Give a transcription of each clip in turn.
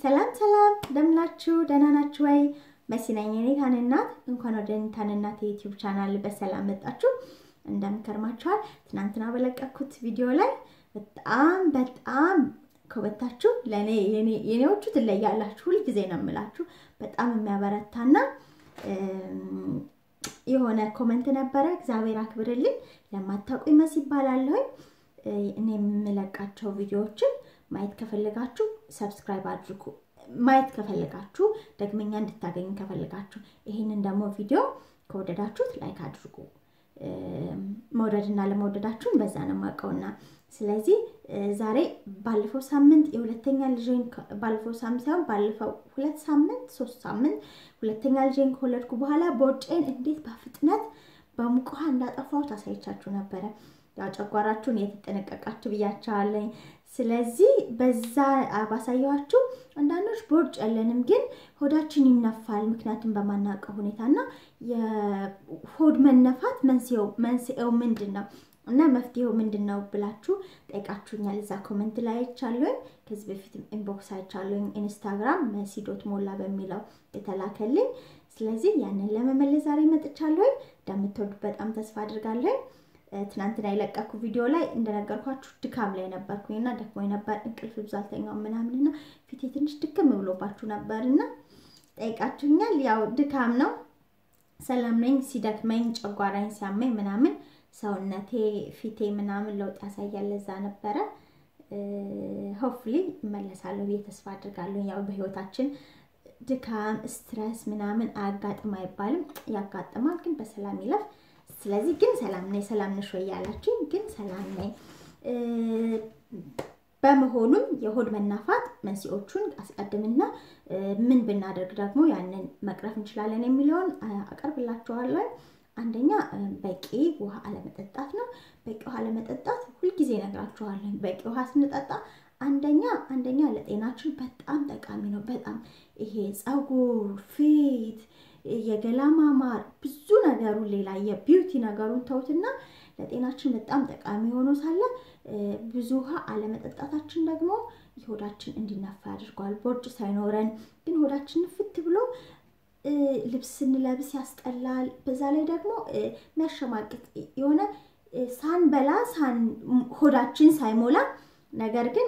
ሰላም ሰላም እንደምናችሁ ደህና ናችሁ ወይ? መሲ ነኝ የኔታን እናት። እንኳን ወደ ኔታን እናት የዩቲዩብ ቻናል በሰላም መጣችሁ። እንደምከርማችኋል። ትናንትና በለቀኩት ቪዲዮ ላይ በጣም በጣም ከወታችሁ ለእኔ የኔዎቹ ትለያላችሁ። ሁልጊዜ ነው የምላችሁ። በጣም የሚያበረታና የሆነ ኮመንት ነበረ። እግዚአብሔር አክብርልኝ። ለማታውቁኝ መሲ ይባላለሁኝ። እኔ የምለቃቸው ቪዲዮዎችን ማየት ከፈለጋችሁ ሰብስክራይብ አድርጉ። ማየት ከፈለጋችሁ ደግመኛ እንድታገኙ ከፈለጋችሁ ይህንን ደግሞ ቪዲዮ ከወደዳችሁት ላይክ አድርጉ። መውደድና ለመውደዳችሁን በዛ ነው የማውቀውና ስለዚህ ዛሬ ባለፈው ሳምንት የሁለተኛ ልጄን ባለፈው ሳምንት ሳይሆን ባለፈው ሁለት ሳምንት ሶስት ሳምንት ሁለተኛ ልጄን ከወለድኩ በኋላ ቦርጬን እንዴት በፍጥነት በሙቅ ውሃ እንዳጠፋሁት አሳይቻችሁ ነበረ። ያው ጨጓራችሁን የተጠነቀቃችሁ ብያቸዋለኝ። ስለዚህ በዛ ባሳየኋችሁ አንዳንዶች ቦርጭ ያለንም ግን ሆዳችን ይነፋል፣ ምክንያቱም በማናውቀው ሁኔታና የሆድ መነፋት መንስኤው ምንድን ነው እና መፍትሄው ምንድን ነው ብላችሁ ጠይቃችሁኛል። እዛ ኮመንት ላይ አይቻለሁኝ። ከዚህ በፊት ኢንቦክስ አይቻለሁኝ ኢንስታግራም መሲ ዶት ሞላ በሚለው የተላከልኝ። ስለዚህ ያንን ለመመለስ ዛሬ መጥቻለሁኝ። እንደምትወዱ በጣም ተስፋ አድርጋለሁኝ። ትናንትና የለቀኩ ቪዲዮ ላይ እንደነገርኳችሁ ድካም ላይ ነበርኩኝ እና ደክሞኝ ነበር። እንቅልፍ ብዙ አልተኛውም ምናምንና ፊቴ ትንሽ ድክም ብሎባችሁ ነበር እና ጠይቃችሁኛል። ያው ድካም ነው። ሰላም ነኝ። ሲደክመኝ ጨጓራኝ ሲያመኝ ምናምን ሰውነቴ ፊቴ ምናምን ለውጥ ያሳያል። ለዛ ነበረ። ሆፍሊ እመለሳለሁ ብዬ ተስፋ አድርጋለሁ። ያው በህይወታችን ድካም፣ ስትረስ ምናምን አያጋጥም አይባልም። ያጋጥማል፣ ግን በሰላም ይለፍ። ስለዚህ ግን ሰላም ነኝ። ሰላም ነሽ ወይ ያላችሁ፣ ግን ሰላም ነኝ። በመሆኑም የሆድ መናፋት መንስኤዎቹን አስቀድምና ምን ብናደርግ ደግሞ ያንን መቅረፍ እንችላለን የሚለውን አቀርብላችኋለሁ። አንደኛ በቂ ውሃ አለመጠጣት ነው። በቂ ውሃ አለመጠጣት ሁልጊዜ እነግራችኋለሁ። በቂ ውሃ ስንጠጣ አንደኛ አንደኛ ለጤናችን በጣም ጠቃሚ ነው። በጣም ይሄ ፀጉር፣ ፊት፣ የገላ ማማር ብዙ ነገሩን ሌላ የቢዩቲ ነገሩን ተውትና ለጤናችን በጣም ጠቃሚ ሆኖ ሳለ ብዙ ውሃ አለመጠጣታችን ደግሞ የሆዳችን እንዲነፋ ያደርገዋል። ቦርጭ ሳይኖረን ግን ሆዳችን ፍት ብሎ ልብስ ስንለብስ ያስጠላል። በዛ ላይ ደግሞ የሚያሸማቅቅ የሆነ ሳንበላ ሆዳችን ሳይሞላ ነገር ግን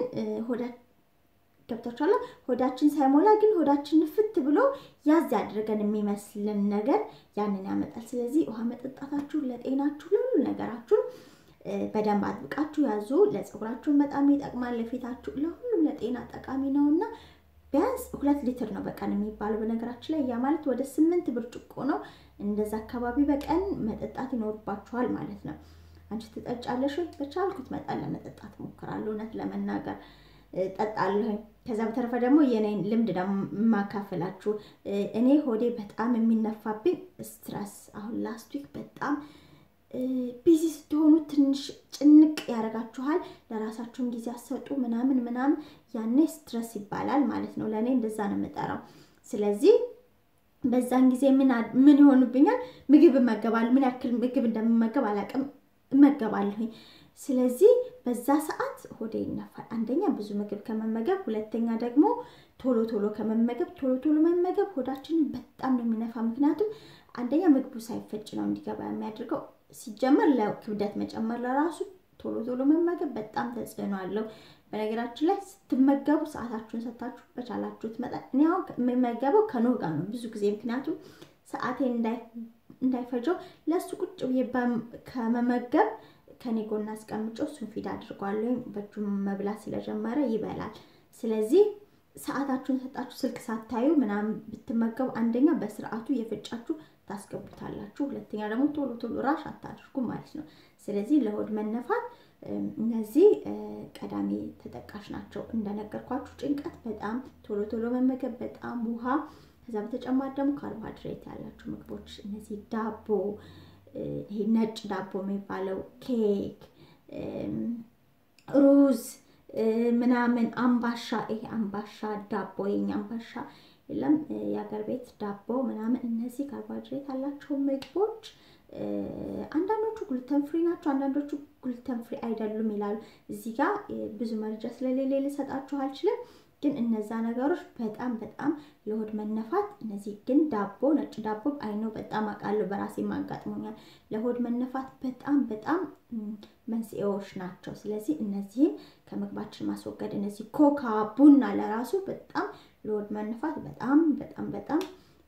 ገብታችኋል። ሆዳችን ሳይሞላ ግን ሆዳችን ንፍት ብሎ ያዝ ያድርገን የሚመስልን ነገር ያንን ያመጣል። ስለዚህ ውሃ መጠጣታችሁ ለጤናችሁ ለሁሉ ነገራችሁን በደንብ አጥብቃችሁ ያዙ። ለፀጉራችሁን በጣም ይጠቅማል። ለፊታችሁ፣ ለሁሉም ለጤና ጠቃሚ ነው እና ቢያንስ ሁለት ሊትር ነው በቀን የሚባለው። በነገራችን ላይ ያ ማለት ወደ ስምንት ብርጭቆ ነው። እንደዛ አካባቢ በቀን መጠጣት ይኖርባችኋል ማለት ነው። አንቺ ትጠጫለሽ ወይ? በቻልኩት መጠን ለመጠጣት ሞክራለሁ። እውነት ለመናገር ጠጣለሁኝ። ከዛ በተረፈ ደግሞ የኔን ልምድ ደግሞ የማካፈላችሁ እኔ ሆዴ በጣም የሚነፋብኝ ስትረስ፣ አሁን ላስት ዊክ በጣም ቢዚ ስትሆኑ ትንሽ ጭንቅ ያደርጋችኋል። ለራሳችሁን ጊዜ አሰጡ ምናምን ምናምን፣ ያኔ ስትረስ ይባላል ማለት ነው። ለእኔ እንደዛ ነው የምጠራው። ስለዚህ በዛን ጊዜ ምን ይሆኑብኛል? ምግብ እመገባለሁ። ምን ያክል ምግብ እንደምመገብ አላውቅም፣ እመገባለሁኝ። ስለዚህ በዛ ሰዓት ሆዴ ይነፋል። አንደኛ ብዙ ምግብ ከመመገብ፣ ሁለተኛ ደግሞ ቶሎ ቶሎ ከመመገብ። ቶሎ ቶሎ መመገብ ሆዳችንን በጣም ነው የሚነፋ። ምክንያቱም አንደኛ ምግቡ ሳይፈጭ ነው እንዲገባ የሚያደርገው። ሲጀመር ለክብደት መጨመር ለራሱ ቶሎ ቶሎ መመገብ በጣም ተጽዕኖ አለው። በነገራችን ላይ ስትመገቡ ሰዓታችሁን ሰታችሁ በቻላችሁት መጠን እኔ አሁን የምመገበው ከኖህ ጋር ነው ብዙ ጊዜ ምክንያቱም ሰዓቴን እንዳይፈጀው ለእሱ ቁጭ ብዬ ከመመገብ ከኔ ጎን አስቀምጨው እሱን ፊድ አድርጓለሁ። በእጁ መብላት ስለጀመረ ይበላል። ስለዚህ ሰዓታችሁን ሰጣችሁ ስልክ ሳታዩ ምናምን ብትመገቡ አንደኛ በስርዓቱ የፈጫችሁ ታስገቡታላችሁ፣ ሁለተኛ ደግሞ ቶሎ ቶሎ ራሽ አታድርጉ ማለት ነው። ስለዚህ ለሆድ መነፋት እነዚህ ቀዳሚ ተጠቃሽ ናቸው። እንደነገርኳችሁ ጭንቀት በጣም ቶሎ ቶሎ መመገብ፣ በጣም ውሃ፣ ከዛ በተጨማሪ ደግሞ ካርቦሃይድሬት ያላቸው ምግቦች እነዚህ ዳቦ ይሄ ነጭ ዳቦ የሚባለው ኬክ፣ ሩዝ ምናምን አምባሻ፣ ይሄ አምባሻ ዳቦ የኛ አምባሻ የለም የሀገር ቤት ዳቦ ምናምን፣ እነዚህ ካርቦሃይድሬት ያላቸው ምግቦች አንዳንዶቹ ግሉተን ፍሪ ናቸው፣ አንዳንዶቹ ግሉተን ፍሪ አይደሉም ይላሉ። እዚህ ጋር ብዙ መረጃ ስለሌለ ልሰጣችሁ አልችልም። ግን እነዛ ነገሮች በጣም በጣም ለሆድ መነፋት እነዚህ ግን ዳቦ ነጭ ዳቦ አይኖ በጣም አውቃለሁ፣ በራሴ አጋጥሞኛል። ለሆድ መነፋት በጣም በጣም መንስኤዎች ናቸው። ስለዚህ እነዚህን ከምግባችን ማስወገድ እነዚህ ኮካ፣ ቡና ለራሱ በጣም ለሆድ መነፋት በጣም በጣም በጣም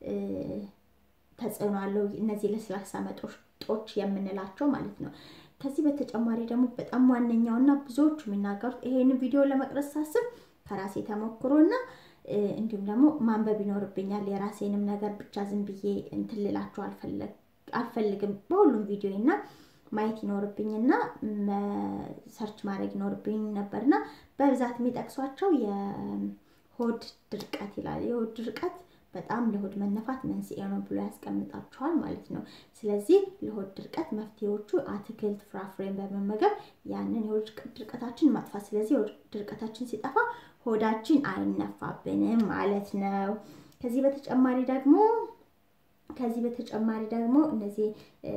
ተጽዕኖ አለው። እነዚህ ለስላሳ መጠጦች የምንላቸው ማለት ነው። ከዚህ በተጨማሪ ደግሞ በጣም ዋነኛውና ብዙዎቹ የሚናገሩት ይሄን ቪዲዮ ለመቅረጽ ሳስብ ከራሴ ተሞክሮና እንዲሁም ደግሞ ማንበብ ይኖርብኛል። የራሴንም ነገር ብቻ ዝም ብዬ እንትን ልላችሁ አልፈልግም። በሁሉም ቪዲዮ እና ማየት ይኖርብኝና ሰርች ማድረግ ይኖርብኝ ነበርና በብዛት የሚጠቅሷቸው የሆድ ድርቀት ይላል። የሆድ ድርቀት በጣም ለሆድ መነፋት መንስኤ ነው ብሎ ያስቀምጣችኋል ማለት ነው። ስለዚህ ለሆድ ድርቀት መፍትሄዎቹ አትክልት፣ ፍራፍሬን በመመገብ ያንን የሆድ ድርቀታችን ማጥፋት። ስለዚህ የሆድ ድርቀታችን ሲጠፋ ሆዳችን አይነፋብንም ማለት ነው። ከዚህ በተጨማሪ ደግሞ ከዚህ በተጨማሪ ደግሞ እነዚህ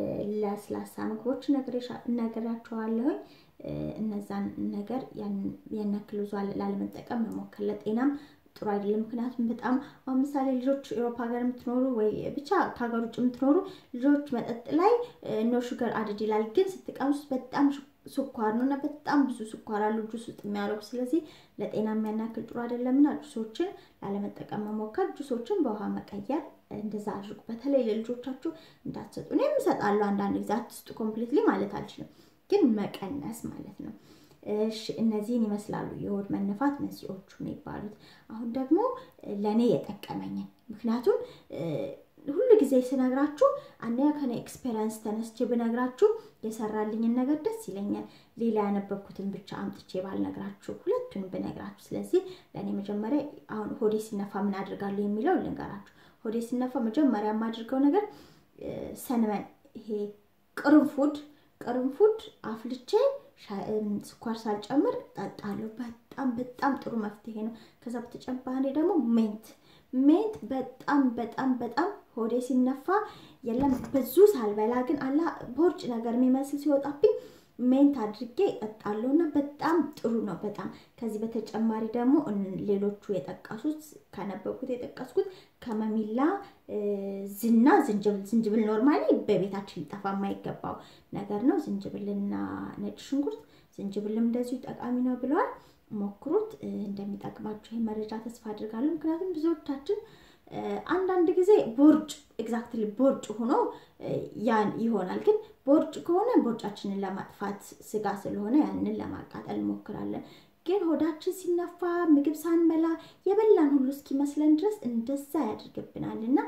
ለስላሳ ምግቦች ነግራችኋለሁኝ። እነዛን ነገር ያን ያክል ብዙ ላለመጠቀም መሞከር ለጤናም ጥሩ አይደለም። ምክንያቱም በጣም አሁን ምሳሌ ልጆች ኤሮፓ ሀገር የምትኖሩ ወይ ብቻ ከሀገር ውጭ የምትኖሩ ልጆች መጠጥ ላይ ኖ ሹገር አድድ ይላል፣ ግን ስትቀምሱት በጣም ስኳር ነው እና በጣም ብዙ ስኳር አሉ ጁስ ውስጥ የሚያደርጉ ስለዚህ ለጤና የሚያናክል ጥሩ አይደለምና ጁሶችን ላለመጠቀም መሞከር፣ ጁሶችን በውሃ መቀየር እንደዛ አድርጉ። በተለይ ለልጆቻችሁ እንዳትሰጡ። እኔም እሰጣለሁ አንዳንድ ጊዜ አትስጡ ኮምፕሊትሊ ማለት አልችልም፣ ግን መቀነስ ማለት ነው። እሺ እነዚህን ይመስላሉ የሆድ መነፋት መንስኤዎቹ የሚባሉት። አሁን ደግሞ ለእኔ የጠቀመኝን ምክንያቱም ሁሉ ጊዜ ስነግራችሁ አንደኛ ከኔ ኤክስፔሪንስ ተነስቼ ብነግራችሁ የሰራልኝን ነገር ደስ ይለኛል። ሌላ ያነበብኩትን ብቻ አምጥቼ ባልነግራችሁ ሁለቱን ብነግራችሁ። ስለዚህ ለእኔ መጀመሪያ አሁን ሆዴ ሲነፋ ምን አድርጋለሁ የሚለው ልንገራችሁ። ሆዴ ሲነፋ መጀመሪያ የማድርገው ነገር ሰንመን ይሄ ቅርንፉድ ቅርንፉድ አፍልቼ ስኳር ሳልጨምር ጠጣለሁ። በጣም በጣም ጥሩ መፍትሄ ነው። ከዛ በተጨማሪ ደግሞ ሜንት ሜንት በጣም በጣም በጣም ሆዴ ሲነፋ የለም ብዙ ሳልበላ ግን አላ ቦርጭ ነገር የሚመስል ሲወጣብኝ ሜንት አድርጌ እጠጣለሁ እና በጣም ጥሩ ነው። በጣም ከዚህ በተጨማሪ ደግሞ ሌሎቹ የጠቀሱት ከነበብኩት የጠቀስኩት ከመሚላ ዝና ዝንጅብል ዝንጅብል ኖርማሊ በቤታችን ሊጠፋ የማይገባው ነገር ነው። ዝንጅብልና ነጭ ሽንኩርት ዝንጅብልም እንደዚሁ ጠቃሚ ነው ብለዋል። ሞክሩት። እንደሚጠቅማችሁ ይህ መረጃ ተስፋ አድርጋለሁ። ምክንያቱም ብዙዎቻችን አንዳንድ ጊዜ ቦርጭ ኤግዛክትሊ ቦርጭ ሆኖ ያን ይሆናል። ግን ቦርጭ ከሆነ ቦርጫችንን ለማጥፋት ስጋ ስለሆነ ያንን ለማቃጠል እንሞክራለን። ግን ሆዳችን ሲነፋ ምግብ ሳንበላ የበላን ሁሉ እስኪመስለን ድረስ እንደዛ ያደርግብናል እና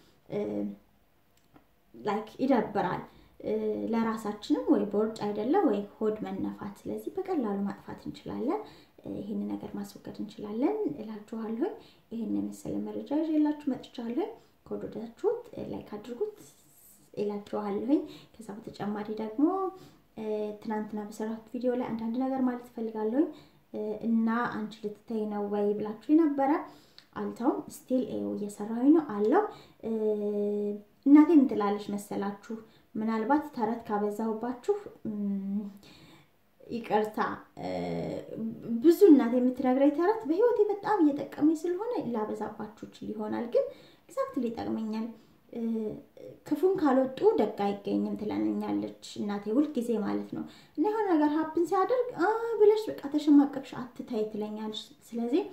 ላይክ ይደብራል። ለራሳችንም ወይ ቦርጭ አይደለም ወይ ሆድ መነፋት። ስለዚህ በቀላሉ ማጥፋት እንችላለን። ይህን ነገር ማስወገድ እንችላለን እላችኋለሁ። ይህን የመሰለ መረጃ ይዤላችሁ መጥቻለሁ። ከወደዳችሁት ላይክ አድርጉት እላችኋለሁኝ። ከዛ በተጨማሪ ደግሞ ትናንትና በሰራሁት ቪዲዮ ላይ አንዳንድ ነገር ማለት እፈልጋለሁኝ እና አንቺ ልትተይ ነው ወይ ብላችሁ ነበረ። አልተውም፣ ስቲል እየሰራሁኝ ነው አለው። እናቴ ምን ትላለች መሰላችሁ? ምናልባት ተረት ካበዛሁባችሁ ይቅርታ። ብዙ እናቴ የምትነግረኝ ተረት በህይወቴ በጣም እየጠቀመኝ ስለሆነ ላበዛባችሁ ይችል ይሆናል፣ ግን ኤግዛክትሊ ይጠቅመኛል። ክፉን ካልወጡ ደግ አይገኝም ትለኛለች እናቴ ሁልጊዜ ማለት ነው። እና የሆነ ነገር ሀፕን ሲያደርግ ብለሽ በቃ ተሸማቀቅሽ አትታይ ትለኛለች። ስለዚህ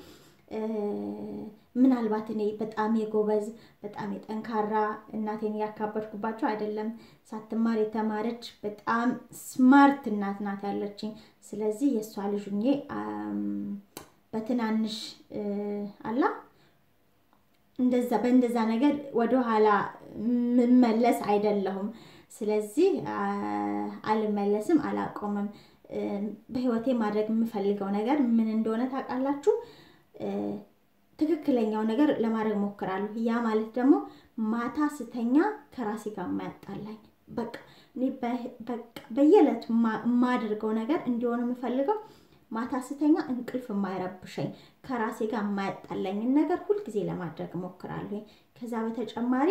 ምናልባት እኔ በጣም የጎበዝ በጣም የጠንካራ እናቴን እያካበድኩባቸው አይደለም። ሳትማር የተማረች በጣም ስማርት እናት ናት ያለችኝ። ስለዚህ የእሷ ልጅ ሁኜ በትናንሽ አላ እንደዛ በእንደዛ ነገር ወደኋላ ምመለስ አይደለሁም። ስለዚህ አልመለስም፣ አላቆምም። በህይወቴ ማድረግ የምፈልገው ነገር ምን እንደሆነ ታውቃላችሁ? ትክክለኛው ነገር ለማድረግ ሞክራለሁ። ያ ማለት ደግሞ ማታ ስተኛ ከራሴ ጋር የማያጣላኝ በቃ እኔ በየዕለቱ የማደርገው ነገር እንዲሆን የምፈልገው ማታ ስተኛ እንቅልፍ የማይረብሸኝ ከራሴ ጋር የማያጣላኝን ነገር ሁልጊዜ ለማድረግ ሞክራለሁ። ከዛ በተጨማሪ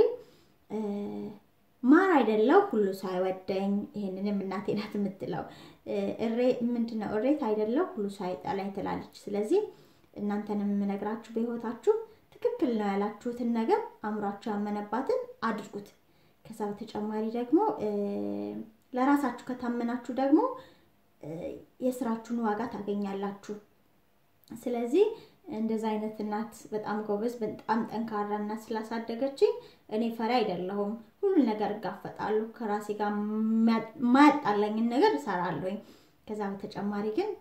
ማር አይደለው ሁሉ ሳይወደኝ፣ ይሄንንም እናቴ ናት የምትለው። እሬ ምንድነው እሬት አይደለው ሁሉ ሳይጠላኝ ትላለች። ስለዚህ እናንተንም የምነግራችሁ በህይወታችሁ ትክክል ነው ያላችሁትን ነገር አእምሯችሁ ያመነባትን አድርጉት። ከዛ በተጨማሪ ደግሞ ለራሳችሁ ከታመናችሁ ደግሞ የስራችሁን ዋጋ ታገኛላችሁ። ስለዚህ እንደዛ አይነት እናት በጣም ጎበዝ፣ በጣም ጠንካራ እናት ስላሳደገችኝ እኔ ፈሪ አይደለሁም። ሁሉን ነገር እጋፈጣለሁ። ከራሴ ጋር የማያጣላኝን ነገር እሰራለሁኝ። ከዛ በተጨማሪ ግን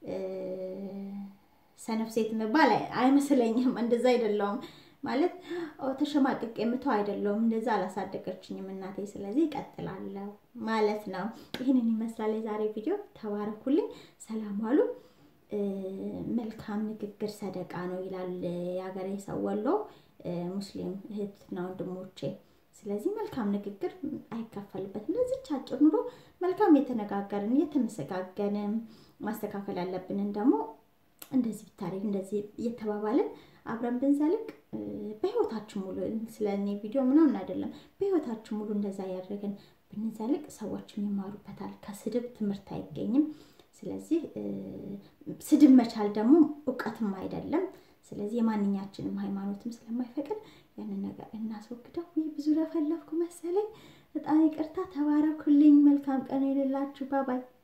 ሰነፍ ሴት መባል አይመስለኝም። እንደዛ አይደለሁም ማለት ተሸማቅቅ የምተው አይደለሁም። እንደዛ አላሳደገችኝም እናቴ። ስለዚህ እቀጥላለሁ ማለት ነው። ይህንን ይመስላል የዛሬ ቪዲዮ። ተባረኩልኝ። ሰላም ዋሉ። መልካም ንግግር ሰደቃ ነው ይላል የሀገሬ ሰው ወሎ ሙስሊም እህትና ወንድሞቼ። ስለዚህ መልካም ንግግር አይከፈልበትም። እንደዚች አጭር ኑሮ መልካም የተነጋገርን እየተመሰጋገንን ማስተካከል ያለብንን ደግሞ እንደዚህ ብታደርግ እንደዚህ እየተባባልን አብረን ብንዘልቅ በህይወታችን ሙሉ ስለ እኔ ቪዲዮ ምናምን አይደለም፣ በህይወታችን ሙሉ እንደዛ እያደረግን ብንዘልቅ ሰዎችም ይማሩበታል። ከስድብ ትምህርት አይገኝም። ስለዚህ ስድብ መቻል ደግሞ እውቀትም አይደለም። ስለዚህ የማንኛችንም ሃይማኖትም ስለማይፈቅድ ያንን ነገር እናስወግደው። ይህ ብዙ ለፈለፍኩ መሰለኝ። በጣም ይቅርታ። ተባረኩልኝ። መልካም ቀን ይልላችሁ። ባባይ